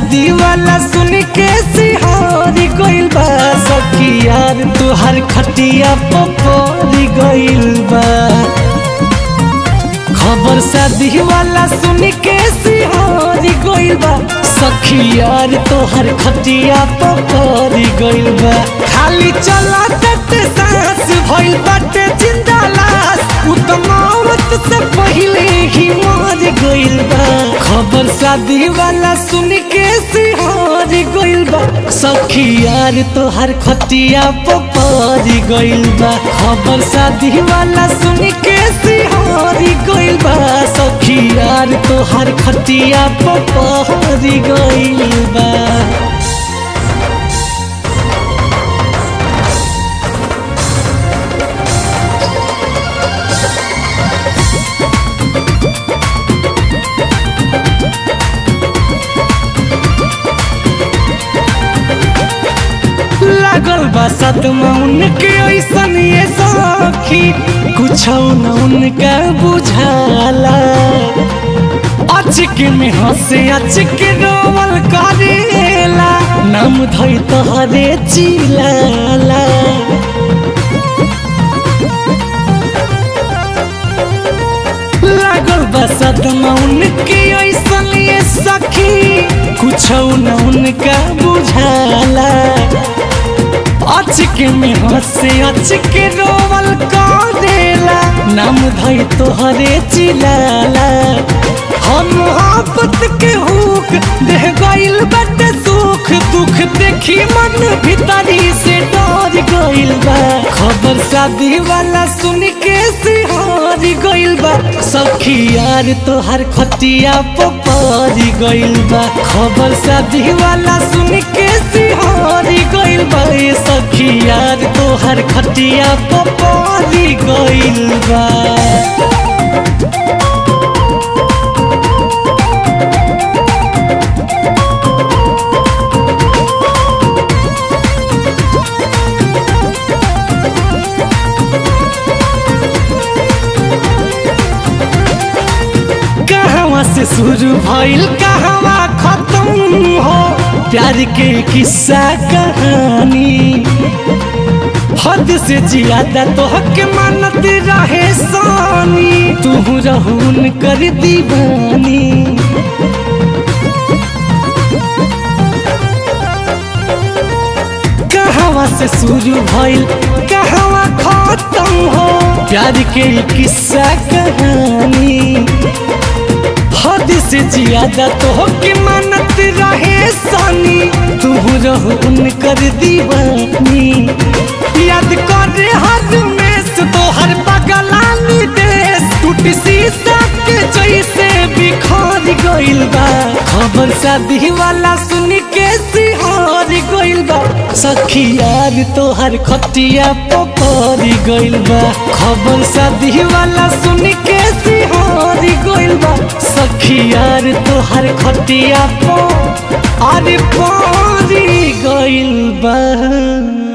शादी वाला सुन के सिहारी गइल बा सखी यार तुहार खटिया पपरी गइल बा खबर शादी वाला सुन के सिहारी गइल बा सखी यार तोहर खटिया पपरी गइल बा खाली चला तट सांस भइल बाटे जिंदा लाश उ त मौत से पहिले ही मर गइल बा खबर शादी वाला सुन के सिहारी गइल बा सखी यार तोहर खटिया पपरी गइल बा खबर शादी वाला सुन के सिहारी गइल बा सखी यार तोहर खटिया पपरी गइल बा लागल बा सदमा उनके ऐसन ये सखी कुछ न उनका बुझाला अचक में हंसे अचक रोवल करेला नाम धई तोहरे चिलाला लागल बा सदमा उनके ऐसन ये सखी कुछ न उनका बुझाला अचके में हंसे अचके रोवल करेला नाम धई तोहरे चिलाला हम मोहब्बत के हुक देह गइल बट सुख दुख देखी मन भीतरी से डर गइल बा खबर शादी वाला सुन के सिहारी गइल बा सखी यार तोहर खटिया पपरी गइल बा खबर शादी वाला सुन के सिहारी गइल बा ए सखी यार तोहर खटिया पपरी गइल बा कहवा से शुरू भइल कहवा खत्म हो प्यार के किस्सा कहानी हद से ज्यादा तो हक मानत रहे सानी तू रहून कर दीवानी कहवा से शुरू भइल कहवा खत्म हो प्यार के किस्सा कहानी हद से ज्यादा तो के मानत रहे सानी तू रहो उनकर दीवानी याद कर हर में से तो हर बगलानी देश टूट शीशा के जैसे बिखर गइल बा खबर शादी वाला सुन के सिहार गइल बा सखी यार तोहर खटिया पपरी गइल बा खबर शादी वाला सुन के सिहार गइल बा सखी यार तोहर खटिया पो अरे परी गइल बा